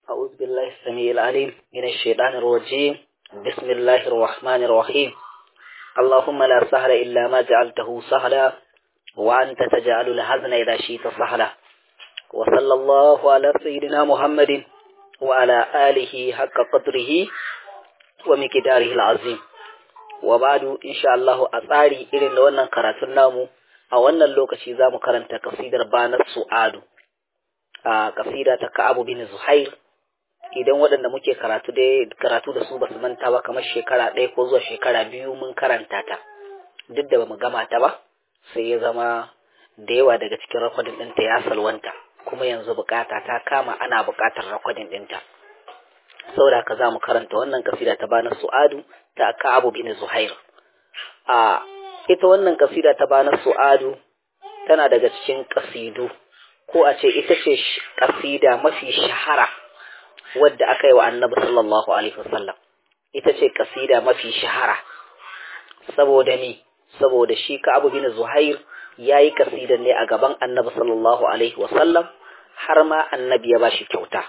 أعوذ بالله السميع العليم من الشيطان الرجيم بسم الله الرحمن الرحيم اللهم لا سهل إلا ما جعلته سهلا وأنت تجعل الحزن إذا شئت سهلا وصلى الله على سيدنا محمد وعلى آله حق قدره ومقداره العظيم وبعد إن شاء الله أثاري إلى wannan karatun namu a wannan lokaci za mu karanta kasidar banar su'adu a kasida ta ka'abu bin zuhair idan waɗanda muke karatu dai karatu da su ba su manta ba kamar shekara ɗaya ko zuwa shekara biyu mun karanta ta duk da bamu gama ta ba sai ya zama da yawa daga cikin rakwadin ɗinta ya salwanta kuma yanzu bukata ta kama ana bukatar rakwadin ɗinta saboda haka za mu karanta wannan kasida ta bana su'adu ta ka'abu bin zuhair a ita wannan kasida ta bana su'adu tana daga cikin kasidu ko a ce ita ce kasida mafi shahara wadda aka yi wa annabi sallallahu alaihi wasallam ita ce kasida mafi shahara saboda ni saboda shi ka abu bin zuhair ya yi kasidan ne a gaban annabi sallallahu alaihi wasallam har ma annabi ya bashi kyauta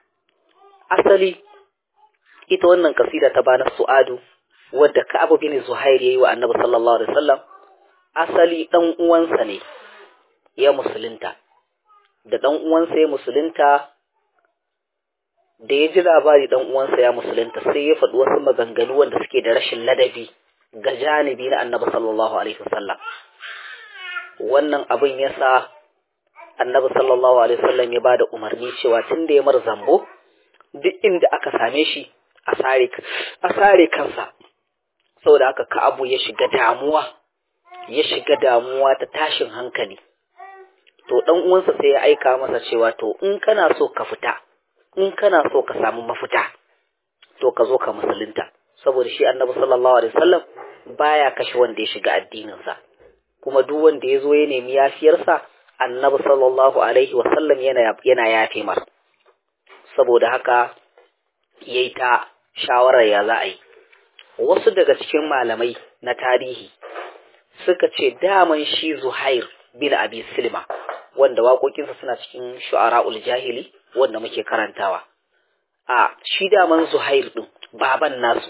asali ita wannan kasida ta bana su'adu wadda ka abu bin zuhair ya yi wa annabi sallallahu alaihi wasallam asali dan uwansa ne ya musulunta da dan uwansa ya musulunta da ya ji labari dan uwansa ya musulunta sai ya faɗi wasu maganganu wanda suke da rashin ladabi ga janibi na annabi sallallahu alaihi wasallam wannan abin ya sa annabi sallallahu alaihi wasallam ya bada umarni cewa tun da ya mar zambo duk inda aka same shi a sare a sare kansa saboda haka ka'abu ya shiga damuwa ya shiga damuwa ta tashin hankali to dan uwansa sai ya aika masa cewa to in kana so ka fita in kana so ka samu mafita to ka zo ka musulunta saboda shi annabi sallallahu alaihi wasallam baya kashe wanda ya shiga addininsa kuma duk wanda ya zo ya nemi yafiyarsa annabi sallallahu alaihi wasallam yana yana yafe mar saboda haka yayi ta shawarar ya za a yi wasu daga cikin malamai na tarihi suka ce daman shi Zuhair bin Abi Silma wanda waƙoƙinsa suna cikin shu'ara'ul jahili wanda muke karantawa a shi daman Zuhair din baban nasu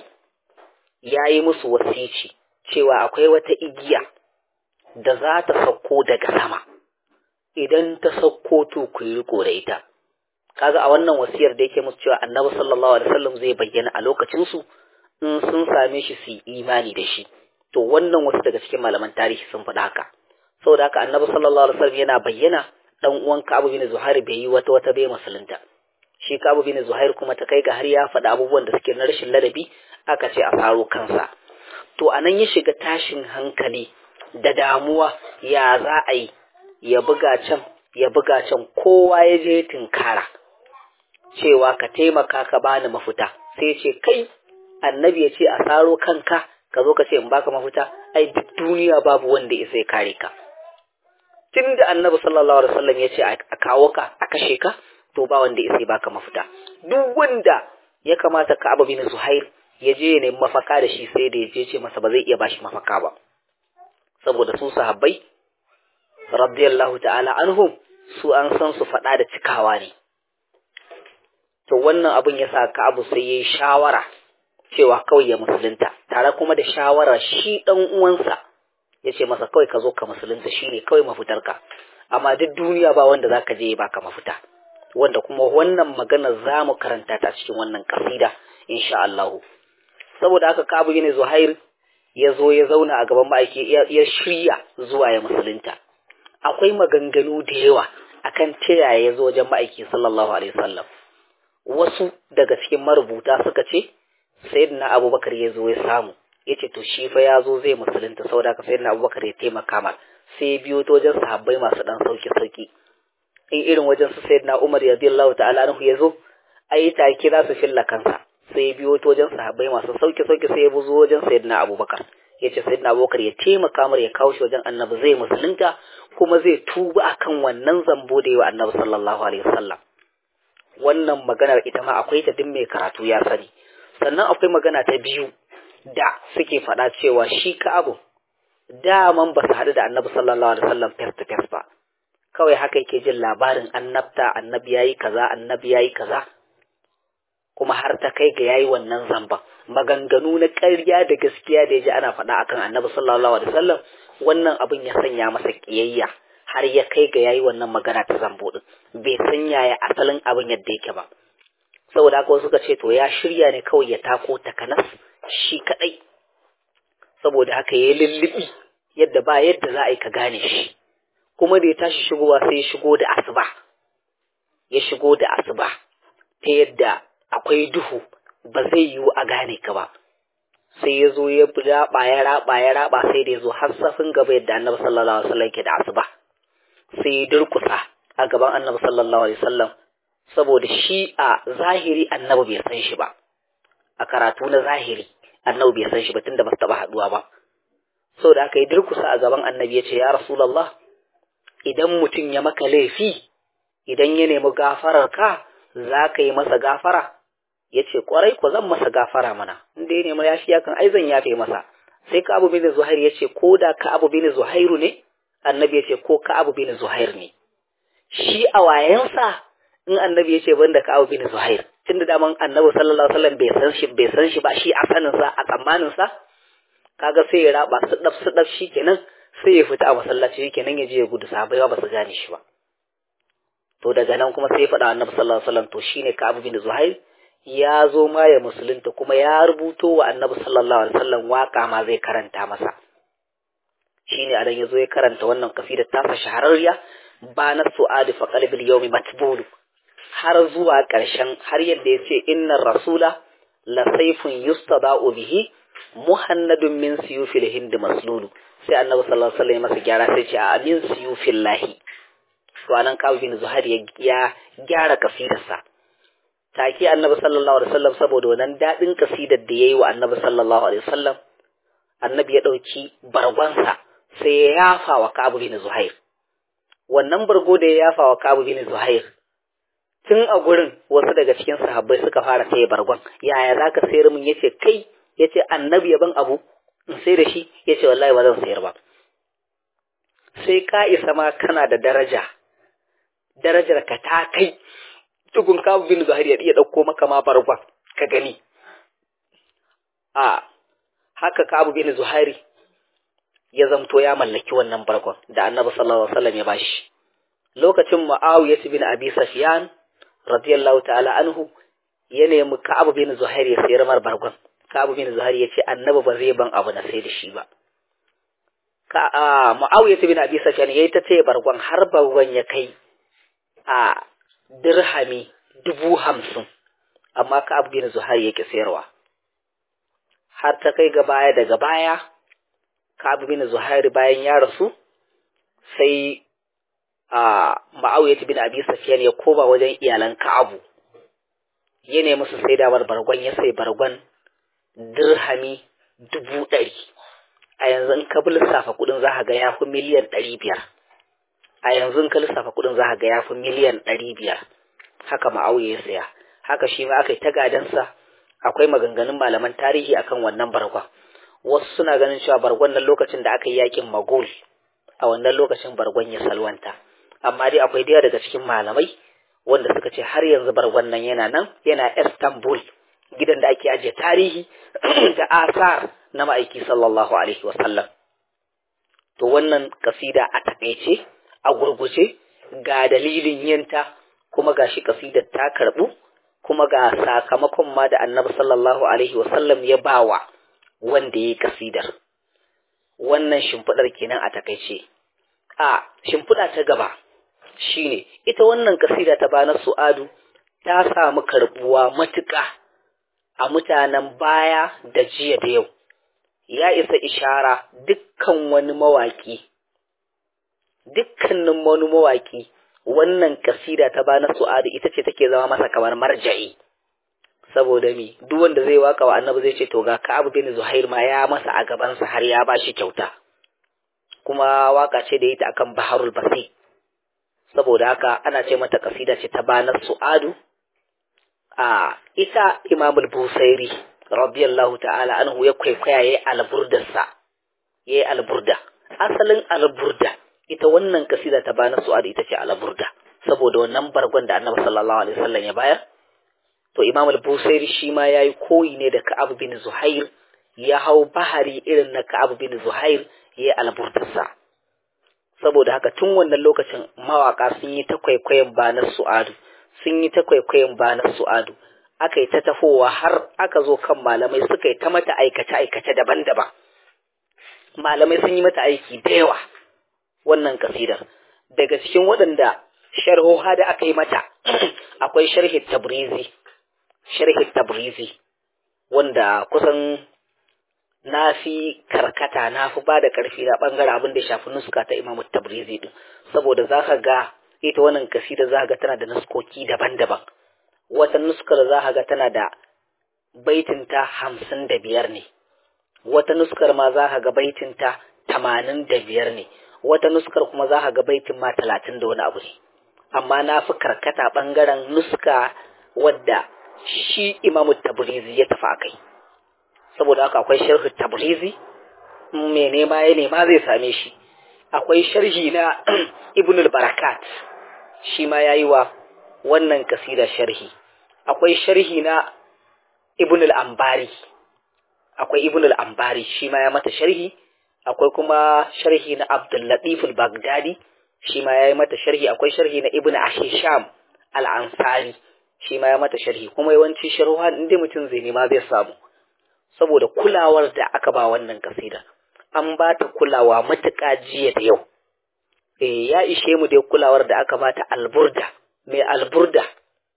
yayi musu wasici cewa akwai wata igiya da za ta sauko daga sama idan ta sauko to ku yi riko da ita kaga a wannan wasiyar da yake musu cewa Annabi sallallahu alaihi wasallam zai bayyana a lokacin su in sun same shi su yi imani da shi to wannan wasu daga cikin malaman tarihi sun faɗa haka saboda haka Annabi sallallahu alaihi wasallam yana bayyana dan uwan Ka'ab bin Zuhair bai yi wata wata bai musulunta shi Ka'ab bin Zuhair kuma ta kai ga har ya faɗa abubuwan da suke na rashin ladabi aka ce a faro kansa to anan ya shiga tashin hankali da damuwa ya za a yi ya buga can ya buga can kowa ya je tinkara cewa ka taimaka ka bani mafita sai ce kai annabi ya ce a saro kanka ka zo ka ce in baka mafita ai duk duniya babu wanda ya sai kare ka tun da annabi sallallahu alaihi wasallam ya ce a kawo ka a kashe ka to ba wanda ya sai baka mafita duk wanda ya kamata ka abu bin zuhair ya je ya nemi mafaka da shi sai da ya je ce masa ba zai iya bashi mafaka ba saboda su sahabbai radiyallahu ta'ala anhum su an san su faɗa da cikawa ne to wannan abin ya sa ka abu sai ya yi shawara cewa kawai ya musulunta tare kuma da shawara shi ɗan uwansa ya ce masa kawai ka zo ka musulunta shi ne kawai mafitarka amma duk duniya ba wanda za ka je ya baka mafita wanda kuma wannan magana za mu karanta ta cikin wannan kasida insha Allah saboda haka Kabu ne Zuhair ya zo ya zauna a gaban ma'aiki ya shirya zuwa ya musulunta akwai maganganu da yawa akan ta yaya ya zo wajen ma'aiki sallallahu alaihi wasallam wasu daga cikin marubuta suka ce sayyidina Abubakar ya zo ya samu yace to shi fa ya zo zai musulunta saboda haka sayyidina Abubakar ya taimaka mar sai ya biyo ta wajen sahabbai masu dan sauki sauki in irin wajen su sayyidina Umar radiyallahu ta'ala anhu ya zo ai take za su filla kansa sai biyo ta wajen sahabbai masu sauki sauki sai ya buzo wajen sayyidina Abubakar yace sayyidina Abubakar ya taimaka mar ya kawo shi wajen Annabi zai musulunta kuma zai tuba akan wannan zambo da yawa Annabi sallallahu alaihi wasallam wannan maganar ita ma akwai ta din mai karatu ya sani sannan akwai magana ta biyu da suke faɗa cewa shi ka abu daman ba su haɗu da Annabi sallallahu alaihi wasallam face to face ba kawai haka yake jin labarin annabta annabi yayi kaza annabi yayi kaza kuma har ta kai ga yayi wannan zamban maganganu na ƙarya da gaskiya da ya ji ana faɗa akan annabi sallallahu alaihi wasallam wannan abin ya sanya masa ƙiyayya har ya kai ga yayi wannan magana ta zambo din bai san yaya asalin abin yadda yake ba saboda haka suka ce to ya shirya ne kawai ya tako takanas shi kadai saboda haka ya lullubi yadda ba yadda za a yi ka gane shi kuma da ya tashi shigowa sai ya shigo da asuba ya shigo da asuba ta yadda akwai duhu ba zai yiwu a gane ka ba sai ya zo ya raba ya raba ya raba sai da ya zo har safin gaba yadda annabi sallallahu alaihi wasallam ke da asuba sai ya durkusa a gaban annabi sallallahu alaihi wasallam saboda shi a zahiri annabi bai san shi ba a karatu na zahiri annabi bai san shi ba tunda ba su taba haduwa ba saboda aka yi durkusa a gaban annabi ya ce ya rasulullah idan mutum ya maka laifi idan ya nemi gafarar ka za ka yi masa gafara ya ce kwarai ko zan masa gafara mana inda ya nemi yafiya kan ai zan yafe masa sai ka abu bin zuhair ya ce ko da ka abu bin zuhairu ne annabi ya ce ko ka abu bin zuhair ne shi a wayansa in annabi ya ce banda ka abu bin zuhair tunda daman annabi sallallahu alaihi wasallam bai san shi bai san shi ba shi a sanin sa a tsammanin sa kaga sai ya raba su daf su daf kenan sai ya fita a masallaci kenan ya je ya gudu sahabbai ba su gane shi ba to daga nan kuma sai ya faɗa annabi sallallahu alaihi wasallam to shine ka abu bin zuhair ya zo ma ya musulunta kuma ya rubuto wa annabi sallallahu alaihi wasallam waka ma zai karanta masa shine adan yazo ya karanta wannan kasidar tasa shahararriya ba na su'adi fa qalbil yawmi matbulu har zuwa ƙarshen har yadda ya ce innar rasula la sayfun yustada'u bihi muhannadun min siyufil hind maslulu sai annabi sallallahu alaihi wasallam masa gyara sai ce a min siyufil lahi to anan kawo bin zuhair ya gyara kasidarsa take annabi sallallahu alaihi wasallam saboda wannan dadin kasidar da yayi wa annabi sallallahu alaihi wasallam annabi ya dauki bargonsa sai ya yafa wa Ka'ab bin Zuhair wannan bargo da ya yafa wa Ka'ab bin Zuhair tun a gurin wasu daga cikin sahabbai suka fara saye bargon yaya zaka sayar min yace kai yace annabi ya ban abu in sai da shi yace wallahi ba zan sayar ba sai ka isa ma kana da daraja darajar ka ta kai tukun Ka'ab bin Zuhair ya iya dauko maka ma bargon ka gani a haka Ka'ab bin Zuhair ya zamto ya mallaki wannan bargon da Annabi sallallahu alaihi wasallam ya bashi lokacin Muawiyah bin Abi Sufyan radiyallahu ta'ala anhu ya nemi Ka'ab bin Zuhair ya sayar mar bargon Ka'ab bin Zuhair ya ce Annabi ba zai ban abu na sai da shi ba ka a Muawiyah bin Abi Sufyan yayi ta ce bargon har bargon ya kai a dirhami dubu hamsin amma Ka'ab bin Zuhair yake sayarwa har ta kai ga baya daga baya Ka'ab bin Zuhair bayan ya rasu sai a Muawiyah bin Abi Sufyan ya koma wajen iyalan Ka'abu ya nemi su sai da bargon ya sai bargon dirhami dubu ɗari a yanzu in ka lissafa kuɗin za ka ga ya fi miliyan ɗari biyar a yanzu in ka lissafa kuɗin za ka ga ya fi miliyan ɗari biyar haka Muawiyah ya saya haka shi ma aka yi ta gadansa akwai maganganun malaman tarihi akan wannan bargon wasu suna ganin cewa bargon nan lokacin da aka yi yakin magul a wannan lokacin bargon ya salwanta amma dai akwai daya daga cikin malamai wanda suka ce har yanzu bargon nan yana nan yana istanbul gidan da ake ajiye tarihi da asar na ma'aiki sallallahu alaihi wasallam to wannan kasida a takaice a gurguje ga dalilin yinta kuma ga shi kasidar ta karbu kuma ga sakamakon ma da annabi sallallahu alaihi wasallam ya bawa wanda ya yi kasidar wannan shimfiɗar kenan a takaice a shimfiɗa ta gaba shine ita wannan kasida ta bana su'adu ta samu karbuwa matuƙa a mutanen baya da jiya da yau ya isa ishara dukkan wani mawaƙi dukkanin wani mawaƙi wannan kasida ta bana su'adu ita ce take zama masa kamar marja'i saboda me duk wanda zai waka wa annabi zai ce to ga Ka'ab bin Zuhair ma ya masa a gaban sa har ya bashi kyauta kuma waka ce da ita akan Baharul Basi saboda haka ana ce mata kasida ce ta banar Su'adu a ita Imam al-Busairi radiyallahu ta'ala anhu ya kwaikwaya yayi alburdarsa yayi alburda asalin alburda ita wannan kasida ta banar Su'adu ita ce alburda saboda wannan bargon da Annabi sallallahu alaihi wasallam ya bayar to imam al-busairi shi ma yayi koyi ne da ka'ab bin zuhair ya hau bahari irin na ka'ab bin zuhair ya alburtarsa saboda haka tun wannan lokacin mawaka sun yi ta kwaikwayon banar su'adu sun yi ta kwaikwayon banar su'adu aka yi ta tafowa har aka zo kan malamai suka yi ta mata aikace-aikace daban-daban malamai sun yi mata aiki da yawa wannan kasidar daga cikin waɗanda sharhoha da aka yi mata akwai sharhi tabrizi sharhi tabrizi wanda kusan na fi karkata na fi ba da ƙarfi na ɓangare abin da ya shafi nuska ta imamu tabrizi din saboda za ka ga ita wannan kasida za ka ga tana da nuskoki daban-daban wata nuskar za ka ga tana da baitinta hamsin da biyar ne wata nuskar ma za ka ga baitinta tamanin da biyar ne wata nuskar kuma za ka ga baitin ma talatin da wani abu ne amma na fi karkata ɓangaren nuska wadda shi imamu tabrizi ya tafi a kai saboda haka akwai sharhi tabrizi mai nema ya nema zai same shi akwai sharhi na ibn barakat shi ma ya yi wa wannan kasida sharhi akwai sharhi na ibn al-ambari akwai ibn al-ambari shi ma ya mata sharhi akwai kuma sharhi na abdul latif al-baghdadi shi ma ya yi mata sharhi akwai sharhi na ibn ashisham al-ansari shi ma ya mata sharhi kuma yawanci sharhuwa inda mutum zai nema zai samu saboda kulawar da aka ba wannan kasida an ba ta kulawa matuƙa jiya da yau eh ya ishe mu dai kulawar da aka ba ta alburda mai alburda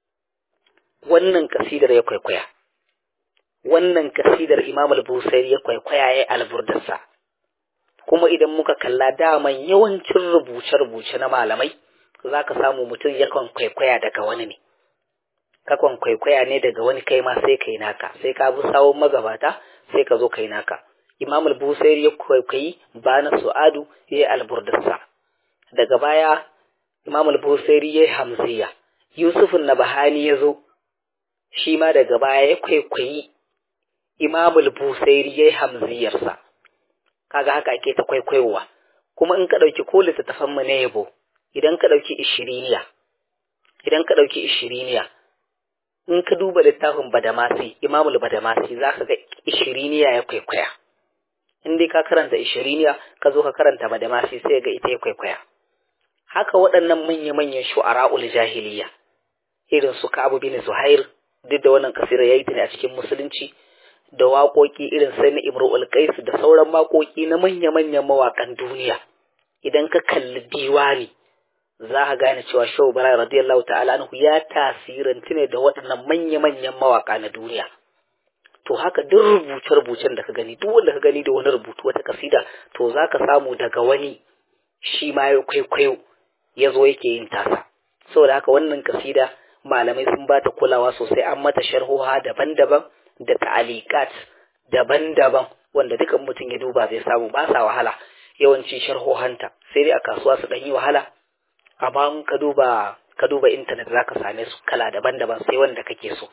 wannan kasidar ya kwaikwaya wannan kasidar imam al-busairi ya kwaikwaya ya alburdarsa kuma idan muka kalla daman yawancin rubuce-rubuce na malamai za ka samu mutum yakan kwaikwaya daga wani ne kakon kwaikwaya ne daga wani kai ma sai kai naka sai ka bi sawon magabata sai ka zo kai naka imam al-busairi ya kwaikwayi bana su'adu ya yi alburdarsa daga baya imam al-busairi ya yi hamziya yusufun na bahani ya zo shi ma daga baya ya kwaikwayi imam al-busairi ya yi hamziyarsa kaga haka ake ta kwaikwayowa kuma in ka ɗauki ko littattafan mu na yabo idan ka ɗauki ishiriniya idan ka ɗauki ishiriniya in ka duba littafin badamasi imamul badamasi za ka ga ishiriniya ya kwaikwaya in dai ka karanta ishiriniya ka zo ka karanta badamasi sai ga ita ya kwaikwaya haka waɗannan manya-manyan shu'ara'ul jahiliya irin su Ka'ab bin Zuhair duk da wannan kasira yayi ta ne a cikin musulunci da waƙoƙi irin sai na Imrul Qais da sauran waƙoƙi na manya-manyan mawaƙan duniya idan ka kalli diwani za ka gane cewa Shehu Bara radiyallahu ta'ala anhu ya tasirantu ne da waɗannan manya-manyan mawaƙa na duniya to haka duk rubuce-rubucen da ka gani duk wanda ka gani da wani rubutu wata kasida to za ka samu daga wani shi ma ya kwaikwayo ya zo yake yin tasa saboda haka wannan kasida malamai sun ba ta kulawa sosai an mata sharhoha daban-daban da ta'alikat daban-daban wanda dukan mutum ya duba zai samu ba sa wahala yawanci sharhohanta sai dai a kasuwa su ɗan yi wahala amma in ka duba ka duba intanet zaka same su kala daban-daban sai wanda kake so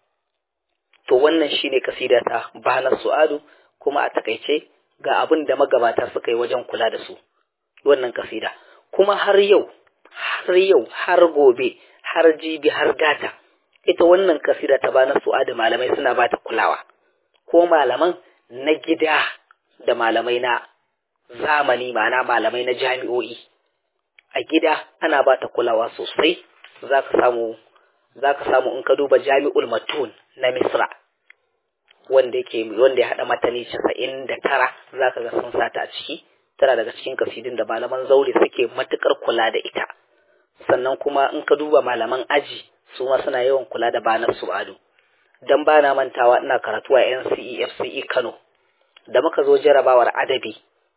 to wannan shine kasida ta bana su'adu kuma a takaice ga abin da magabata suka yi wajen kula da su wannan kasida kuma har yau har yau har gobe har jibi har gata ita wannan kasida ta bana su'adu malamai suna bata kulawa ko malaman na gida da malamai na zamani ma'ana malamai na jami'o'i a gida ana ba ta kulawa sosai za ka samu za ka samu in ka duba jami'ul matun na misra wanda yake wanda ya haɗa matani casa'in da tara za ka ga sun sata a ciki tana daga cikin kasidin da malaman zaure suke matukar kula da ita sannan kuma in ka duba malaman aji su ma suna yawan kula da banar su'adu dan bana mantawa ina karatu a NCE FCE Kano da muka zo jarabawar adabi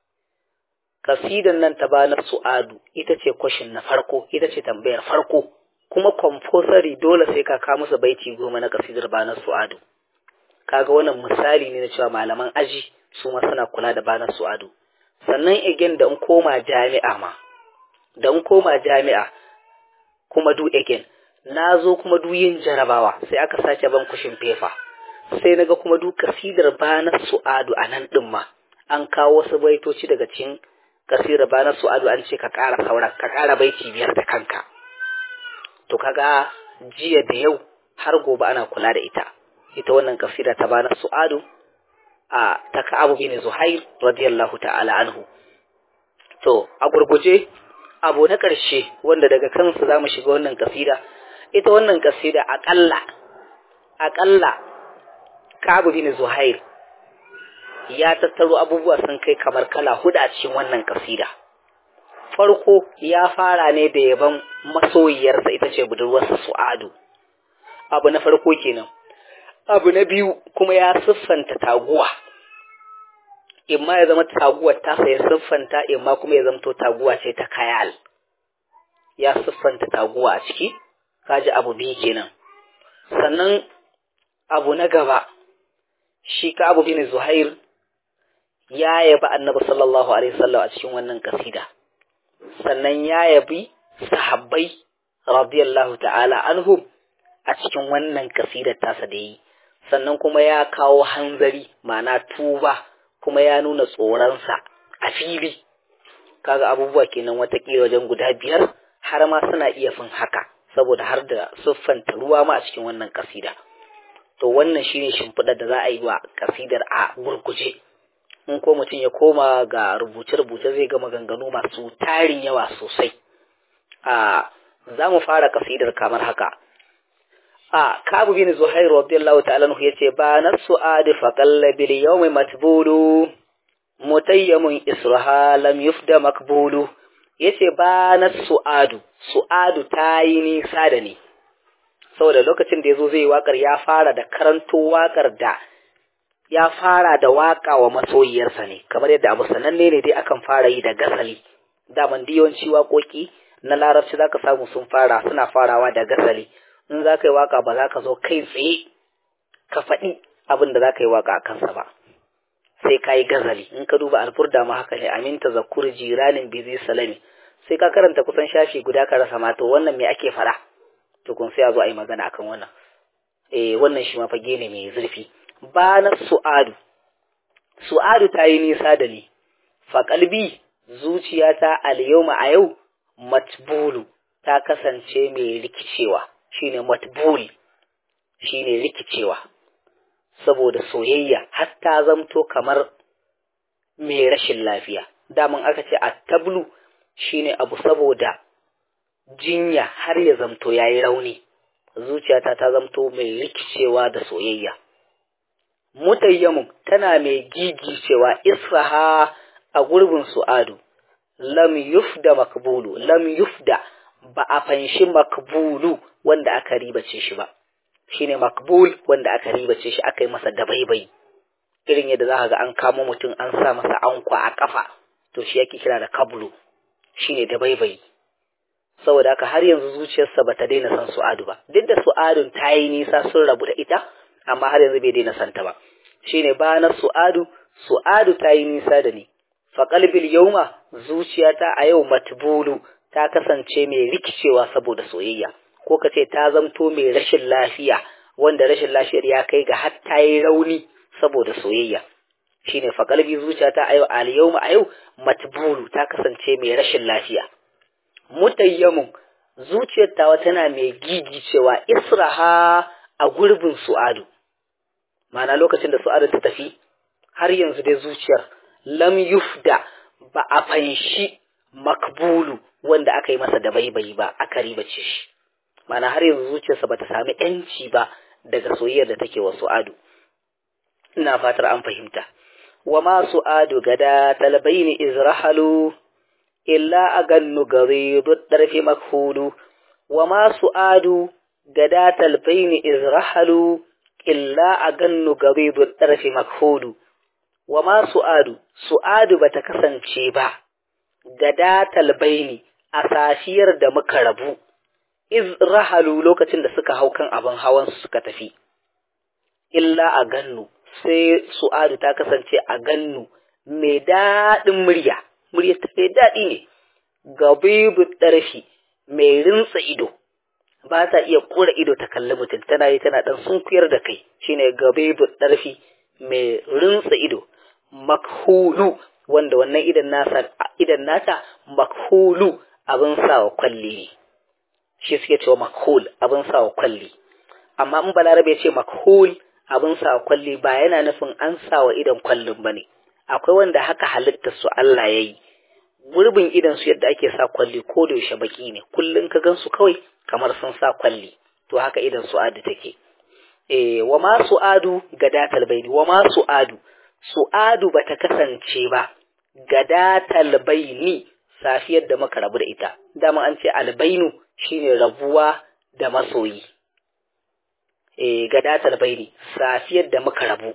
kasidan nan ta banar su'adu ita ce kwashin na farko ita ce tambayar farko kuma compulsory dole sai ka kawo musu baiti goma na kasidar banar su'adu kaga wannan misali ne na cewa malaman aji su ma suna kula da banar su'adu sannan again da in koma jami'a ma da in koma jami'a kuma do again na zo kuma du yin jarabawa sai aka sace ban kushin fefa sai naga kuma du kasidar banar su'adu a nan din ma an kawo wasu baitoci daga cikin kasira ba na su'adu an ce ka ƙara sauran ka ƙara baiti biyar da kanka to kaga jiya da yau har gobe ana kula da ita ita wannan kasida ta bana su'adu a ta Ka'abu bin Zuhair radiyallahu ta'ala anhu to a gurguje abu na ƙarshe wanda daga kansu zamu shiga wannan kasida ita wannan kasida aƙalla aƙalla Ka'abu bin Zuhair ya tattaro abubuwa sun kai kamar kala hudu a cikin wannan kasida farko ya fara ne da yaban masoyiyarsa ita ce budurwarsa Su'adu abu na farko kenan abu na biyu kuma ya siffanta taguwa imma ya zama taguwar tasa ya siffanta imma kuma ya zamto taguwa ce ta kayal ya siffanta taguwa a ciki kaji abu biyu kenan sannan abu na gaba shi ka abu bin zuhair ya yabi annabi sallallahu alaihi wasallam a cikin wannan kasida sannan ya yabi sahabbai radiyallahu ta'ala anhum a cikin wannan kasidar tasa da yi sannan kuma ya kawo hanzari ma'ana tuba kuma ya nuna tsoronsa a fili kaga abubuwa kenan watakila wajen guda biyar har ma suna iya fin haka saboda har da siffanta ruwa ma a cikin wannan kasida to wannan shine shimfiɗar da za a yi wa kasidar a gurguje in ko mutum ya koma ga rubuce-rubuce zai ga maganganu masu tarin yawa sosai a za mu fara kasidar kamar haka a kabu bin zuhair radiyallahu ta'ala anhu yace ba nasu adi fa qalla bil yawmi matbulu mutayyamun israha lam yufda makbulu yace ba nasu adu su'adu tayi nisa da ni saboda lokacin da yazo zai wakar ya fara da karanto wakar da ya fara da waka wa masoyiyarsa ne kamar yadda abu sananne ne dai akan fara yi da gasali daman yawanci waƙoƙi na larabci zaka samu sun fara suna farawa da gasali in za ka yi waka ba za ka zo kai tsaye ka faɗi abin da za ka yi waka a kansa ba sai ka yi gazali in ka duba alfurda ma haka ne aminta zakur jiranin bizi salami sai ka karanta kusan shafi guda ka rasa mato wannan me ake fara tukun sai a zo a yi magana akan wannan eh wannan shi ma fage ne mai zurfi ba na su'adu su'adu ta yi nisa da ni fa kalbi zuciyata al yawma a yau matbulu ta kasance mai rikicewa shine matbul shine rikicewa saboda soyayya har ta zamto kamar mai rashin lafiya daman aka ce attablu shine abu saboda jinya har ya zamto yayi rauni zuciyata ta zamto mai rikicewa da soyayya mutayyamun tana mai gigicewa israha a gurbin su'adu lam yufda makbulu lam yufda ba a fanshi makbulu wanda aka ribace shi ba shine makbul wanda aka ribace shi aka yi masa dabaibai irin yadda za ka ga an kamo mutum an sa masa ankwa a kafa to shi yake kira da kablu shine dabaibai saboda haka har yanzu zuciyarsa bata daina san su'adu ba duk da su'adun ta yi nisa sun rabu da ita amma har yanzu bai daina santa ba shine ba na su'adu su'adu ta yi nisa da ni fa qalbil yawma zuciyata a yau matbulu ta kasance mai rikicewa saboda soyayya ko ka ce ta zamto mai rashin lafiya wanda rashin lafiyar ya kai ga har ta yi rauni saboda soyayya shine fa qalbi zuciyata a yau al yawma a yau matbulu ta kasance mai rashin lafiya mutayyamun zuciyar tawa tana mai gigicewa israha a gurbin su'adu ma'ana lokacin da su'adu ta tafi har yanzu dai zuciyar lam yufda ba a fanshi makbulu wanda aka yi masa da baibayi ba aka ribace shi ma'ana har yanzu zuciyarsa bata sami yanci ba daga soyayyar da take wa su'adu ina fatar an fahimta wa ma su'adu gada talbaini izrahalu illa agannu garidu darfi makhulu wa ma su'adu gada talbaini izrahalu illa agannu garidu darfi makhulu wa ma su'adu su'adu bata kasance ba gada talbaini a safiyar da muka rabu izrahalu lokacin da suka hau kan abin hawan su suka tafi illa a gannu sai su'adu ta kasance a gannu mai daɗin murya murya ta mai daɗi ne gabibu ɗarfi mai rintsa ido ba ta iya kura ido ta kalli mutum tana yi tana ɗan sunkuyar da kai shine gabibu ɗarfi mai rintsa ido makhulu wanda wannan idan nasa idan nata makhulu abin sawa kwalli ne shi suke cewa makhul abin sawa kwalli amma in balarabe ya ce makhul abin sa kwalli ba yana nufin an sa wa idan kwallin ba ne akwai wanda haka halittar su Allah ya yi gurbin idan su yadda ake sa kwalli ko da yaushe baki ne kullun ka gan su kawai kamar sun sa kwalli to haka idan su adu take eh wa ma su'adu gadatal baini wa ma su'adu su'adu bata kasance ba gadatal baini safiyar da muka rabu da ita dama an ce albainu shine rabuwa da masoyi eh gadatal baini safiyar da muka rabu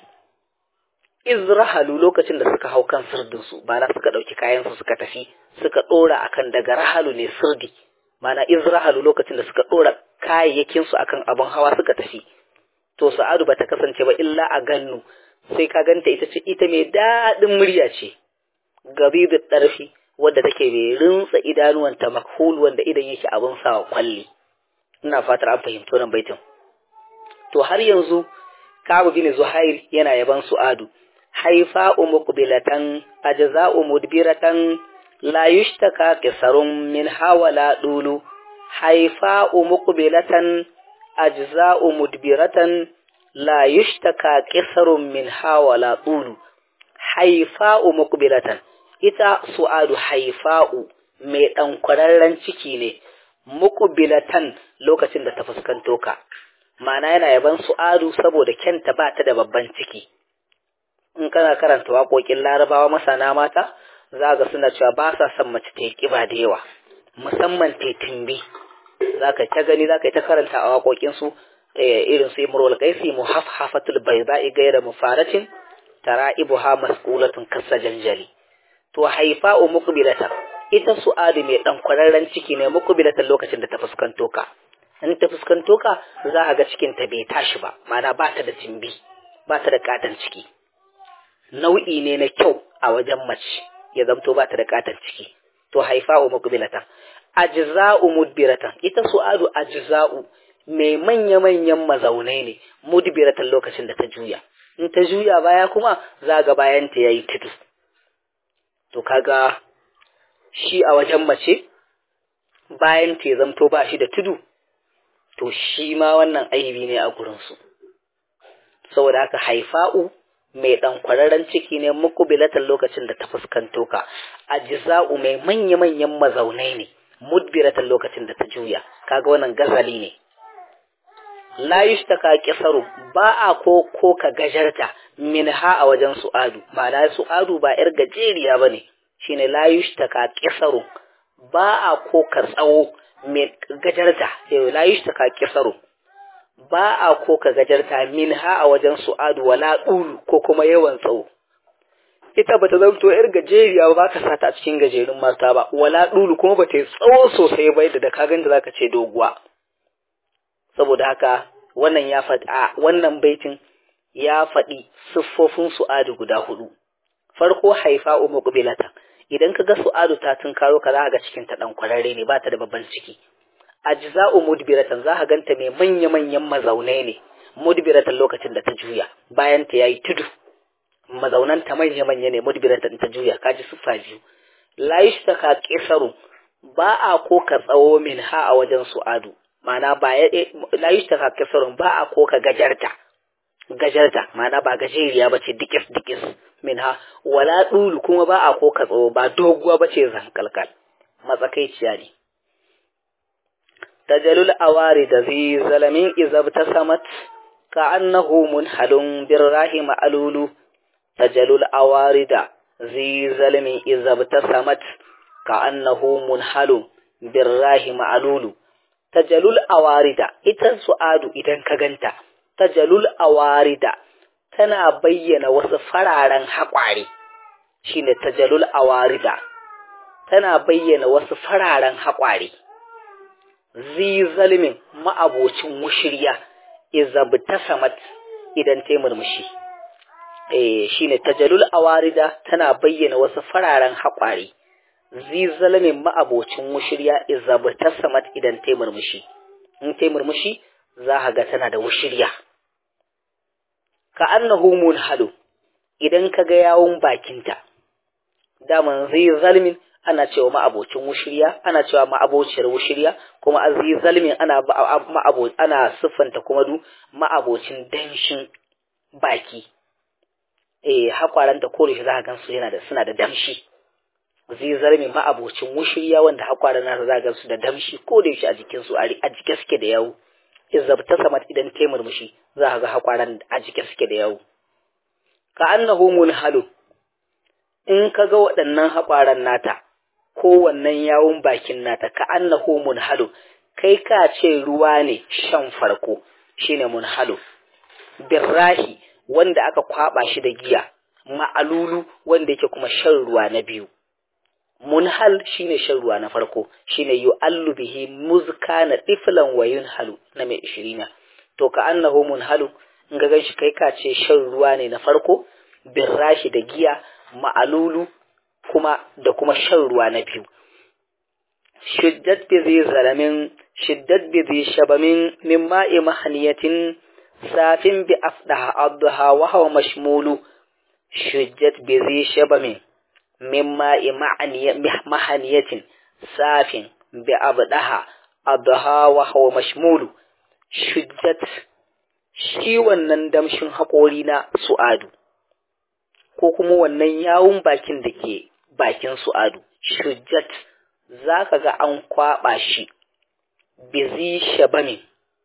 izrahalu lokacin da suka hau kan sirdin su bana suka dauki kayan su suka tafi suka dora akan daga rahalu ne sirdi mana izrahalu lokacin da suka dora kayayyakin su akan abun hawa suka tafi to sa'adu bata kasance ba illa a gannu sai ka ganta ita ce ita mai daɗin murya ce gabidu ɗarfi wadda take mai rinsa idanuwanta makhul wanda idan yake abin sawa kwalli ina fatar an fahimci wannan baitin to har yanzu Kabu bin Zuhair yana yaban Su'adu haifa muqbilatan ajza'u mudbiratan la yushtaka qisarun min hawala dulu haifa muqbilatan ajza'u mudbiratan la yushtaka qisarun min hawala dulu haifa'u muqbilatan ita su'adu haifa'u mai dan kwararren ciki ne muqbilatan lokacin da ta fuskanto ka ma'ana yana yaban su'adu saboda kyanta ba ta da babban ciki in kana karanta waƙoƙin larabawa masana mata za ga suna cewa ba sa son mace ta yi ƙiba da yawa musamman ta timbi za ka ta gani za ka yi ta karanta a waƙoƙinsu irin su imrul qaisi muhafhafatul bayda'i ghayra mufaratin tara'ibuha mas'ulatun kasa janjali to haifa'u muqbilatan ita su'adu mai dan kwararren ciki ne muqbilatan lokacin da ta fuskanto ka in ta fuskanto ka za a ga cikin ta bai tashi ba ma'ana ba ta da timbi ba ta da katon ciki nau'i ne na kyau a wajen mace ya zamto ba ta da katon ciki to haifa'u muqbilatan ajza'u mudbiratan ita su'adu ajza'u mai manya-manyan mazaunai ne mudbiratan lokacin da ta juya in ta juya baya kuma za ga bayan ta yayi tudu to kaga shi a wajen mace bayan ta zamto ba shi da tudu to shi ma wannan aibi ne a gurinsu saboda haka haifa'u mai ɗan kwararren ciki ne muku bilatan lokacin da ta fuskanto ka ajza'u mai manya-manyan mazaunai ne mudbiratan lokacin da ta juya kaga wannan gazali ne la yushtaka kisaru ba a ko ko ka gajarta min ha a wajen su'adu ma'ana su'adu ba yar gajeriya bane shine la yushtaka kisaru ba a ko ka tsawo mai gajarta la yushtaka kisaru ba a ko ka gajarta min ha a wajen su'adu wala ɗulu ko kuma yawan tsawo ita ba ta zamto yar gajeriya ba ka sata a cikin gajerun mata ba wala ɗulu kuma ba ta yi tsawo sosai ba yadda da ka ganta za ka ce doguwa saboda haka wannan ya faɗi a wannan baitin ya faɗi siffofin su'adu guda hudu farko haifa umu kubilata idan ka ga su'adu ta tunkaro ka za ga cikin ta dan kwararre ne ba ta da babban ciki ajza'u mudbiratan za ka ganta mai manya manyan mazaunai ne mudbiratan lokacin da ta juya bayan ta yayi tudu mazaunan ta manya manya ne mudbiratan ta juya kaji siffa biyu la yushtaka qisaru ba a ko ka tsawo min ha a wajen su'adu ma'ana ba ya la yushtaka qisarun ba a ko ka gajarta gajarta ma'ana ba gajeriya bace dikis dikis min ha wala dulu kuma ba a ko ka tsawo ba doguwa bace zankalkal matsakaiciya ne tajalul awari da zi zalamin izab ta samat ka annahu munhalun birrahi ma'alulu tajalul awari da zi zalamin izab ta samat ka annahu munhalun birrahi ma'alulu tajalul awarida ita su'adu idan ka ganta tajalul awarida tana bayyana wasu fararen haƙware shine tajalul awarida tana bayyana wasu fararen haƙware zi zalmin ma'abocin mushirya izabtasamat idan ta murmushi eh shine tajalul awarida tana bayyana wasu fararen haƙware zi zalmin ma'abocin mushirya izabtasamat idan ta murmushi in ta murmushi za ka ga tana da wushirya ka annahu munhalu idan ka ga yawun bakinta daman zai zalmin ana cewa ma'abocin wushirya ana cewa ma'abociyar wushirya kuma aziz zalmin ana ma'abo ana siffanta kuma du ma'abocin danshin baki eh hakwaranta ko shi za ka gan su yana da suna da damshi zai zarmi ma'abocin wushirya wanda hakwaran nasa za ga su da damshi ko da yaushe a jikin su a jike suke da yawo izabta samat idan ta murmushi za ka ga hakwaran a jike suke da yawo ka annahu munhalu in ka ga waɗannan hakwaran nata ko wannan yawun bakin nata ka annahu munhalu kai ka ce ruwa ne shan farko shine munhalu birrahi wanda aka kwaba shi da giya ma'alulu wanda yake kuma shan ruwa na biyu munhal shine shan ruwa na farko shine yu'allu bihi muzkana tiflan wa yunhalu na mai ishirina to ka annahu munhalu in ga ganshi kai ka ce shan ruwa ne na farko birrashi da giya ma'alulu kuma da kuma shan ruwa na biyu shiddat bi zai zalamin shiddat bi zai shabamin min ma'i mahaniyatin safin bi afdaha adha wa huwa mashmulu shiddat bi zai shabamin min ma'i mahaniyatin safin bi abdaha adha wa huwa mashmulu shiddat shi wannan damshin haƙori na su'adu ko kuma wannan yawun bakin da ke bakin su'adu shujjat za ka ga an kwaɓa shi bizi shabamin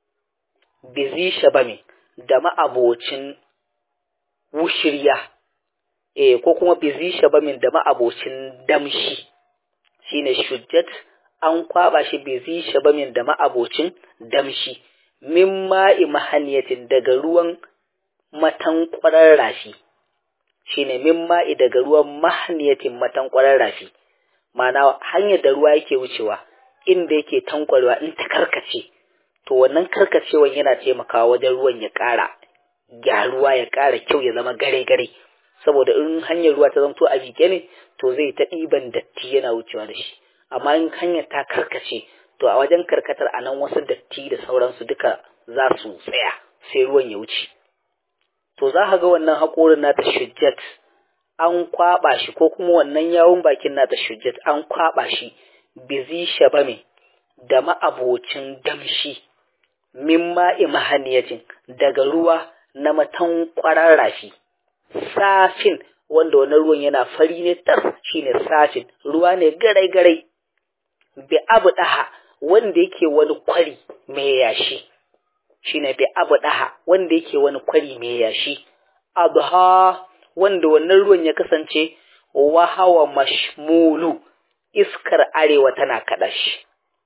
bizi shabamin da ma'abocin wushirya e ko kuma bizi shabamin da ma'abocin damshi shine shujjat an kwaɓa shi bizi shabamin da ma'abocin damshi min ma'i mahaniyatin daga ruwan matankwarar rafi shine min ma'i daga ruwan mahaniyatin matankwarar rafi ma'ana hanyar da ruwa yake wucewa inda yake tankwarewa in ta karkace to wannan karkacewan yana taimakawa wajen ruwan ya ƙara gyaruwa ya ƙara kyau ya zama gare-gare saboda in hanyar ruwa ta zamto a jike ne to zai ta ɗiban datti yana wucewa da shi amma in hanyar ta karkace to a wajen karkatar a nan wasu datti da sauransu duka za su tsaya sai ruwan ya wuce to za ka ga wannan haƙorin nata shujjat an kwaɓa shi ko kuma wannan yawun bakin nata shujjat an kwaɓa shi bizi shabame da ma'abocin damshi min ma'i mahaniyacin daga ruwa na matan ƙwarar rafi safin wanda wannan ruwan yana fari ne tas shine safin ruwa ne garai-garai bi abu ɗaha wanda yake wani kwari mai yashi shine bi abu ɗaha wanda yake wani kwari mai yashi adha wanda wannan ruwan ya kasance wa hawa mashmulu iskar arewa tana kada shi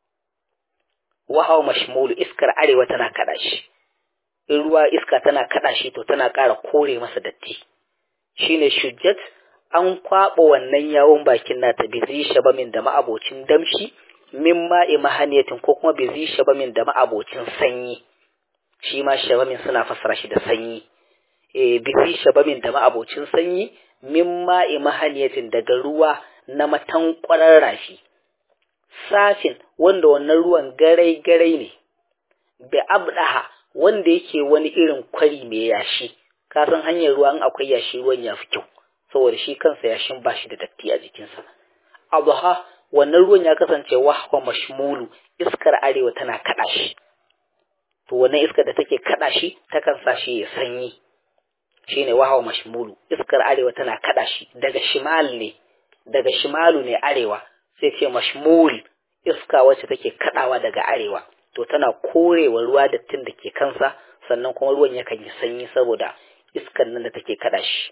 wa hawa mashmulu iskar arewa tana kada shi in ruwa iska tana kada shi to tana ƙara kore masa datti shine shujjat an kwaɓa wannan yawon bakin nata bizi shabamin da ma'abocin damshi min ma'i mahaniyatin ko kuma bizi shabamin da ma'abocin sanyi shi ma shabamin suna fassara shi da sanyi e bizi shabamin da ma'abocin sanyi min ma'i mahaniyatin daga ruwa na matankwarar rafi safin wanda wannan ruwan garai garai ne bi abdaha wanda yake wani irin kwari mai yashi ka san hanyar ruwa in akwai yashi ruwan ya fi kyau saboda shi kansa yashin ba shi da datti a jikinsa abha wannan ruwan ya kasance wahwa mashmulu iskar arewa tana kada shi to wannan iskar da take kada shi takan sa shi ya sanyi shine wahwa mashmulu iskar arewa tana kada shi daga shimal ne daga shimalu ne arewa sai ce mashmul iska wacce take kadawa daga arewa to tana korewa ruwa dattin da ke kansa sannan kuma ruwan yakan yi sanyi saboda iskan nan da take kada shi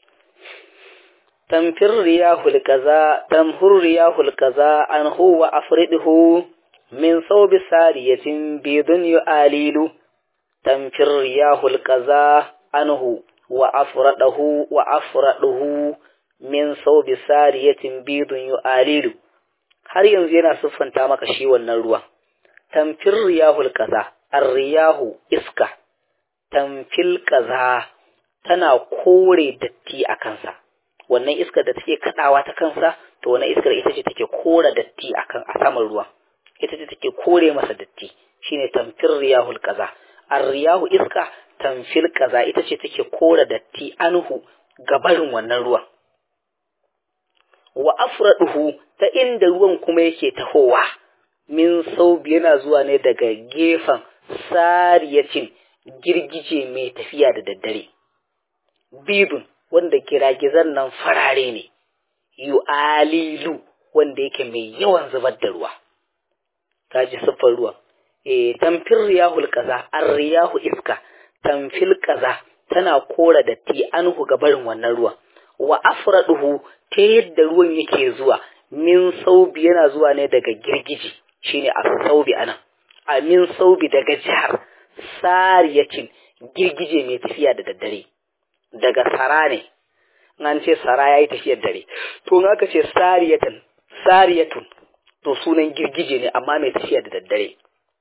tamfir riyahul kaza tamhur riyahul kaza an huwa afriduhu min saubi sariyatin bidun yu'alilu tamfir riyahul kaza anhu wa afradahu wa afraduhu min saubi sariyatin bidun yu'alilu har yanzu yana siffanta maka shi wannan ruwan tamfir riyahul kaza ar-riyahu iska tamfil kaza tana kore datti a kansa wannan iskar da take kadawa ta kansa to wannan iskar ita ce take kore datti akan a saman ruwa ita ce take kore masa datti shine tamfir riyahul kaza ar-riyahu iska tamfil kaza ita ce take kore datti anhu gabarin wannan ruwan wa afraduhu ta inda ruwan kuma yake tahowa min saubi yana zuwa ne daga gefen sariyacin girgije mai tafiya da daddare bidun wanda giragizan nan farare ne yu'alilu wanda yake mai yawan zubar da ruwa kaji siffar ruwa eh tamfir riyahul kaza ar riyahu iska tamfil kaza tana kora datti anhu ga barin wannan ruwan wa afraduhu ta yadda ruwan yake zuwa min saubi yana zuwa ne daga girgiji shine as-saubi anan a min saubi daga jihar sariyacin girgije mai tafiya da daddare daga sara ne an ce sara yayi tafiyar dare to in aka ce sariyatan sariyatun to sunan girgije ne amma mai tafiya da daddare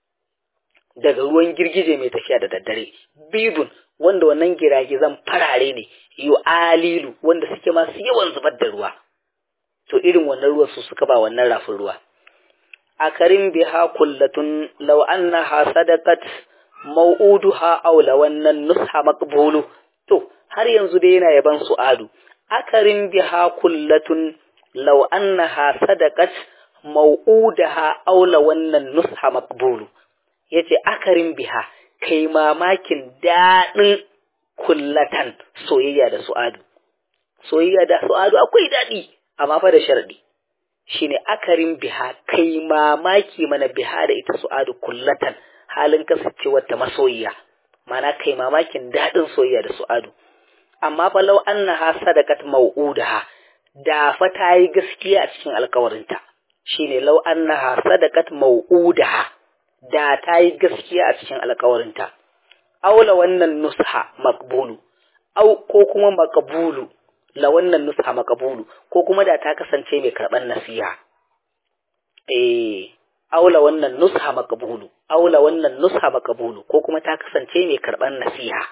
daga ruwan girgije mai tafiya da daddare bidun wanda wannan giragizan farare ne yu alilu wanda suke masu yawan zubar da ruwa to irin wannan ruwan su suka ba wannan rafin ruwa a karin biha kullatun law annaha sadaqat mau'uduha aw lawannan nusha maqbulu to har yanzu dai yana yaban su'adu akarin biha kullatun law annaha sadaqat mau'udaha aw lawannan nusha maqbulu yace akarin biha kai mamakin daɗin kullatan soyayya da su'adu soyayya da su'adu akwai daɗi amma fa da sharadi shine akarin biha kai mamaki mana biha da ita su'adu kullatan halin kasancewar ta masoyiya mana kai mamakin daɗin soyayya da su'adu amma fa law annaha sadaqat mau'udaha da fa ta yi gaskiya a cikin alkawarinta shine law annaha sadaqat mau'udaha da ta yi gaskiya a cikin alkawarinta aula wannan nusha maqbulu au ko kuma maqbulu la wannan nusha maqbulu ko kuma da ta kasance mai karban nasiha eh aula wannan nusha maqbulu aula wannan nusha maqbulu ko kuma ta kasance mai karban nasiha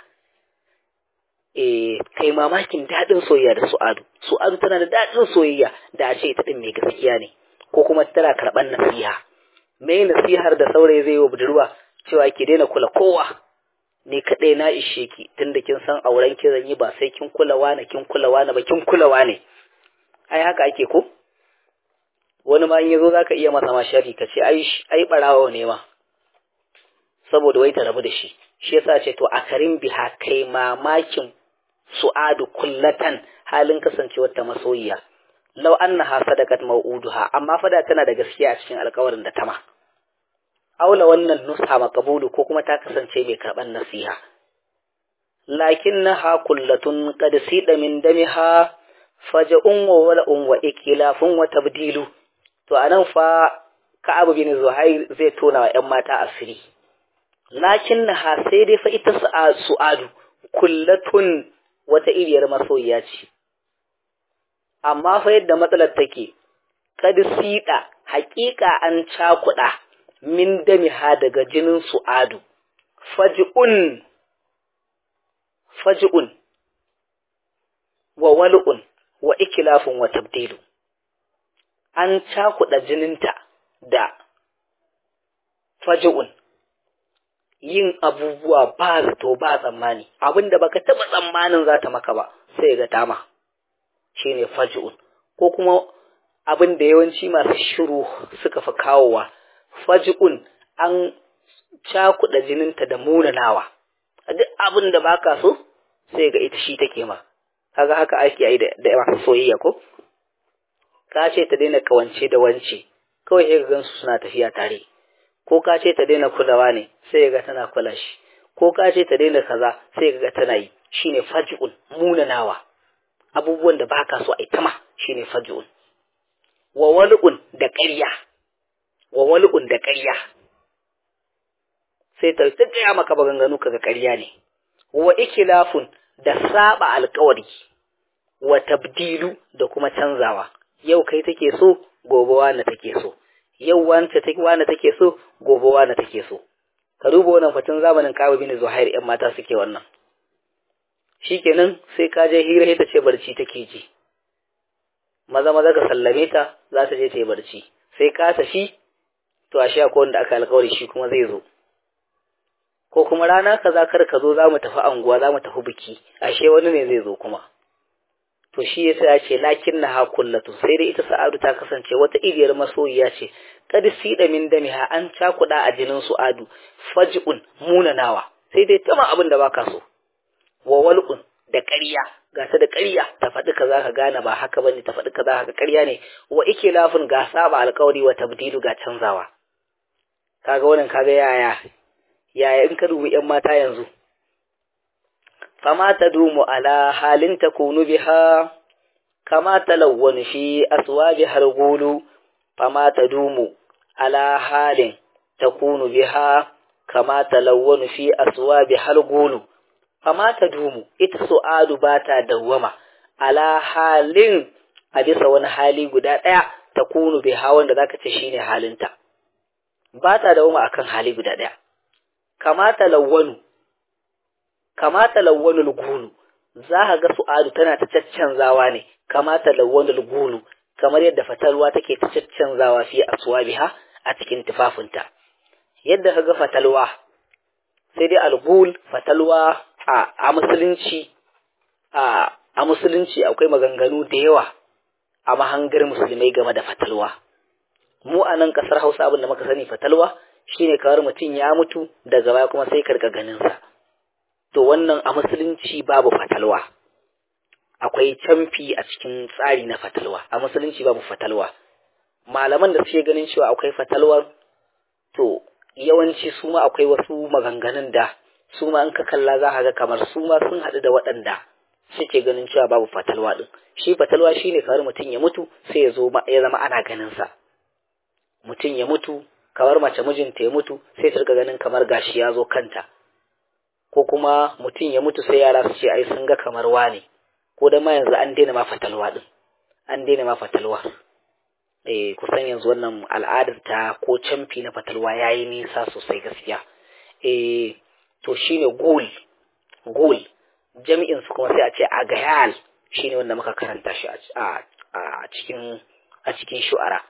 eh kai mamakin dadin soyayya da su'adu su'adu tana da dadin soyayya da a ce ta din mai gaskiya ne ko kuma tana karban nasiha me nasihar da saurayi zai yi wa budurwa cewa ki daina kula kowa ni kaɗai na ishe ki tunda kin san auren ki zan yi ba sai kin kula wani kin kula wani ba kin kula wani ai haka ake ko wani ma in yazo zaka iya masa ma sharri ka ce ai ai barawo ne ma saboda wai ta rabu da shi shi yasa ce to akarin biha kai mamakin su'adu kullatan halin kasancewar ta masoyiya law annaha sadaqat mau'uduha amma fada tana da gaskiya a cikin alƙawarin da ta ma aula wannan nusa maqbulu ko kuma ta kasance mai karban nasiha lakinnaha kullatun qad sida min damiha faja'un wa wala'un wa ikilafun wa tabdilu to anan fa Ka'ab bin Zuhair zai tona wa ƴan mata asiri lakinnaha sai dai fa ita su'adu kullatun wata iriyar masoyiya ce amma fa yadda matsalar take kad sida haƙiƙa an cakuɗa min damiha daga jinin su'adu faj'un faj'un wa wal'un wa ikilafun wa tabdilu an cakuɗa jininta da faj'un yin abubuwa ba zato ba tsammani abinda baka taɓa tsammanin za ta maka ba sai ga dama shine faj'un ko kuma abin da yawanci masu shiru suka fi kawowa faj'un an cakuɗa jininta da munanawa duk abin da baka so sai ga ita shi take ma kaga haka ake yi da masu soyayya ko ka ce ta daina kawance da wance kawai sai ga gansu suna tafiya tare ko ka ce ta daina kulawa ne sai ga tana kula shi ko ka ce ta daina kaza sai ga tana yi shine faj'un munanawa abubuwan da baka so ai tama shine faj'un wa wal'un da ƙarya wa wal'un da ƙarya sai ta tsaya maka maganganu kaga ƙarya ne wa ikilafun da saba alƙawari wa tabdilu da kuma canzawa yau kai take so gobe wani take so yau wance take wani take so gobe wani take so ka duba wannan fatin zamanin kawo bin zuhair yan mata suke wannan shikenan sai ka je hira ita ce barci take ji maza maza ka sallame ta za ta je ta yi barci sai ka tafi to a sha ko wanda aka alkawari shi kuma zai zo ko kuma rana kaza kar ka zo za mu tafi anguwa za mu tafi biki ashe wani ne zai zo kuma to shi yasa ya ce lakin na ha kullatu sai dai ita sa'adu ta kasance wata iriyar masoyiya ce kad sida min damiha an cakuda a jinin su'adu faj'un munanawa sai dai tama abin da baka so wa walqun da ƙarya ga ta da ƙarya ta faɗi kaza ka gane ba haka bane ta faɗi kaza haka ƙarya ne wa ike lafin ga saba alƙawari wa tabdilu ga canzawa kaga wannan kaga yaya yaya in ka dubi yan mata yanzu fama tadumu ala halin takunu biha kama talawwan fi aswabi hargulu fama tadumu ala halin takunu biha kama talawwan fi aswabi hargulu fama ta dumu ita su'adu ba ta dawwama ala halin a bisa wani hali guda ɗaya ta kunu bai hawan da zaka ce shine halinta ba ta dawwama akan hali guda ɗaya kamata lawwanu kamata lawwanu gulu za ka ga su'adu tana ta caccanzawa ne kamata lawwanu gulu kamar yadda fatalwa take ta caccanzawa fi aswabiha a cikin tufafinta yadda ka ga fatalwa sai dai algul fatalwa a musulunci a musulunci akwai maganganu da yawa a mahangar musulmai game da fatalwa mu a nan kasar hausa abin da muka sani fatalwa shine kawar mutum ya mutu daga baya kuma sai karka ganinsa to wannan a musulunci babu fatalwa akwai camfi a cikin tsari na fatalwa a musulunci babu fatalwa malaman da suke ganin cewa akwai fatalwar to yawanci su ma akwai wasu maganganun da su ma in ka kalla za ka ga kamar su ma sun haɗu da waɗanda suke ganin cewa babu fatalwa ɗin shi fatalwa shine kamar mutum ya mutu sai ya zo ya zama ana ganin sa mutum ya mutu kamar mace mijinta ya mutu sai ta riga ganin kamar gashi ya zo kanta ko kuma mutum ya mutu sai yara su ce ai sun ga kamar wane ko da ma yanzu an daina ma fatalwa ɗin an daina ma fatalwa eh kusan yanzu wannan al'adar ta ko camfi na fatalwa yayi nisa sosai gaskiya eh to shine gul gul jami'in su kuma sai a ce agayal shine wanda muka karanta shi a a cikin a cikin shu'ara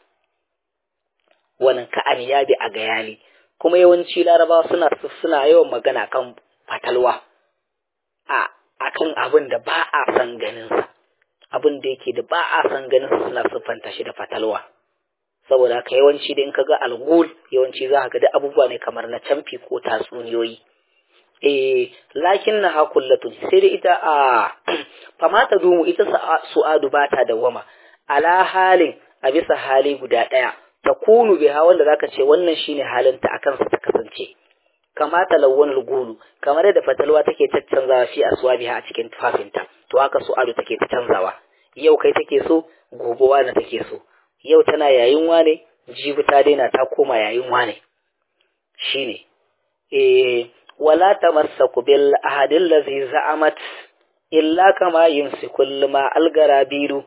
wannan ka'an ya bi agayali kuma yawanci larabawa suna suna yawan magana kan fatalwa a akan abin da ba a san ganin sa abin da yake da ba a san ganin sa suna siffanta shi da fatalwa saboda haka yawanci da in ka ga algul yawanci za ka ga da abubuwa ne kamar na camfi ko tatsuniyoyi eh lakin na hakullatun sai dai ita a famata dumu ita su'adu ba ta dawama ala halin a bisa hali guda ɗaya ta kunu biha wanda zaka ce wannan shine halinta akan sa ta kasance kamata lawwanul gulu kamar yadda fatalwa take caccanzawa fi aswabiha a cikin tufafinta to haka su'adu take ta canzawa yau kai take so gobe wani take so yau tana yayin wane jibi ta daina ta koma yayin wane shine eh wala tamassaku bil ahadil ladhi za'amat illa kama yumsiku ma algarabiru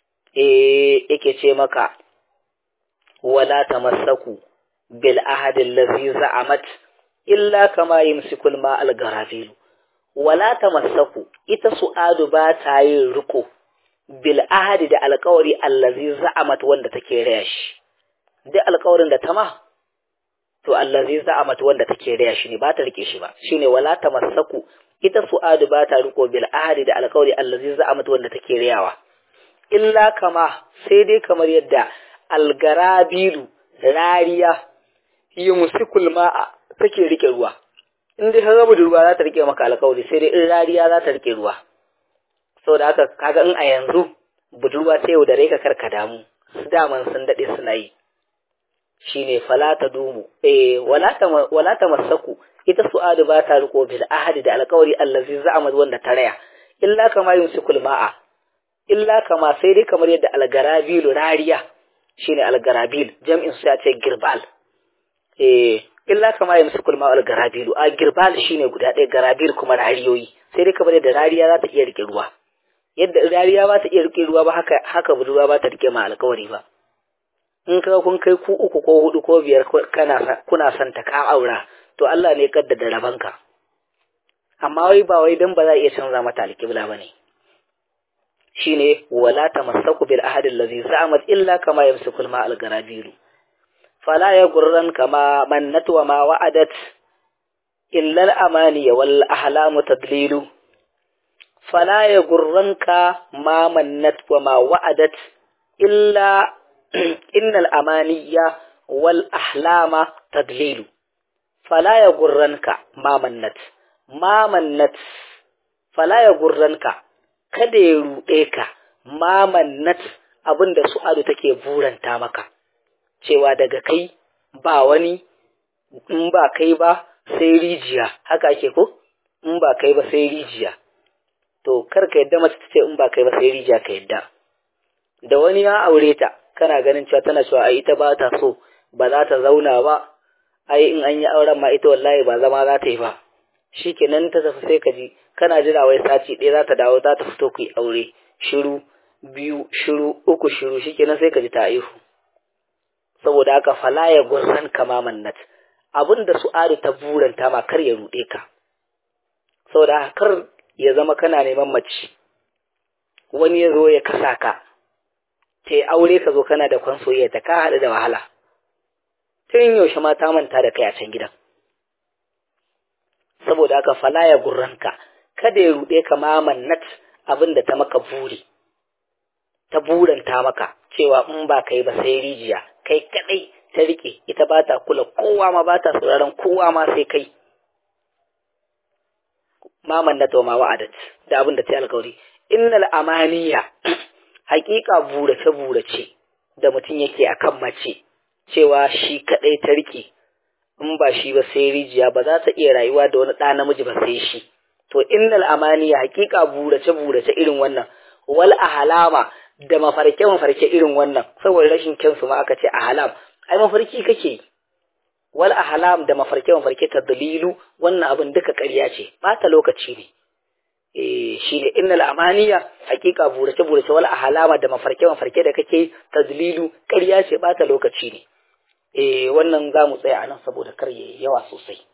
eh yake ce maka wala tamassaku bil ahadil ladhi za'amat illa kama yumsiku ma algarabiru wala tamassaku ita su'adu ba ta yin riko bil ahadi da alkawari allazi za'amat wanda take raya shi duk alkawarin da ta ma to allazi za'amat wanda take raya shi ne ba ta rike shi ba shine wala tamassaku ita su'adu ba ta riko bil ahadi da alkawari allazi za'amat wanda take rayawa illa kama sai dai kamar yadda algarabilu rariya yumsikul ma'a take rike ruwa in dai ka gaba da ruwa za ta rike maka alkawari sai dai in rariya za ta rike ruwa saboda haka kaga in a yanzu budurwa sai yau da rai ka karka damu su daman sun dade suna yi shine fala ta dumu eh wala ta wala ta masaku ita su'adu ba ta riko bil ahadi da alƙawari allazi za'amat wanda ta raya illa kama yumsikul ma'a illa kama sai dai kamar yadda algarabil rariya shine algarabil jam'in su ya ce girbal eh illa kama yumsikul ma'a algarabil a girbal shine guda ɗaya garabil kuma rariyoyi sai dai kamar yadda rariya za ta iya rike ruwa yadda rariya ba ta iya rike ruwa ba haka haka budurwa ba ta rike ma alƙawari ba in ka kun kai ku uku ko hudu ko biyar kana kuna son ta ka aura to Allah ne kaddada rabanka amma wai ba wai dan ba za a iya canza mata alƙibla bane shine wala tamassaku bil ahad allazi za'amat illa kama yamsikul ma al garabiru fala yaghurran kama mannat wa ma wa'adat illa al amani wal ahlamu tadlilu fala ya gurranka ma mannat wa ma wa'adat illa innal amaniya wal ahlama tadlilu fala ya gurranka ma mannat ma mannat fala ya gurranka kada ya ruɗe ka ma mannat abinda su'adu take buranta maka cewa daga kai ba wani in ba kai ba sai rijiya haka ake ko in ba kai ba sai rijiya to kar ka yadda mace ta ce in ba kai ba sai rijiya ka yadda da wani ya aure ta kana ganin cewa tana cewa ai ita ba ta so ba za ta zauna ba ai in an yi auren ma ita wallahi ba zama za ta yi ba shikenan ta tafi sai ka ji kana jira wai sati ɗaya za ta dawo za ta fito ku yi aure shiru biyu shiru uku shiru shikenan sai ka ji ta aihu saboda haka fala ya gurran kama mannat abin da su'adu ta buranta ma kar ya ruɗe ka saboda haka kar ya zama kana neman mace wani ya zo ya kasa ka ta yi aure ka zo kana da kwan soyayya ta ka haɗu da wahala tun yaushe ma ta manta da kai a can gidan saboda haka fala ya gurranka kada ya ruɗe ka ma mannat abin da ta maka buri ta buranta maka cewa in ba kai ba sai rijiya kai kadai ta rike ita ba ta kula kowa ma ba ta sauraron kowa ma sai kai maman na ma wa'adat da abin da ta yi alkawari innal amaniya haƙiƙa burace burace da mutum yake akan mace cewa shi kadai ta rike in ba shi ba sai rijiya ba za ta iya rayuwa da wani ɗa namiji ba sai shi to innal amaniya haƙiƙa burace burace irin wannan wal ahalama da mafarke mafarke irin wannan saboda rashin kyansu ma aka ce ahalam ai mafarki kake wal ahlam da mafarke mafarke ta dalilu wannan abin duka ƙarya ce bata lokaci ne eh shine innal amaniya hakika burace burace wal ahlama da mafarke mafarke da kake tadlilu ƙarya ce bata lokaci ne eh wannan zamu tsaya anan saboda kar yayi yawa sosai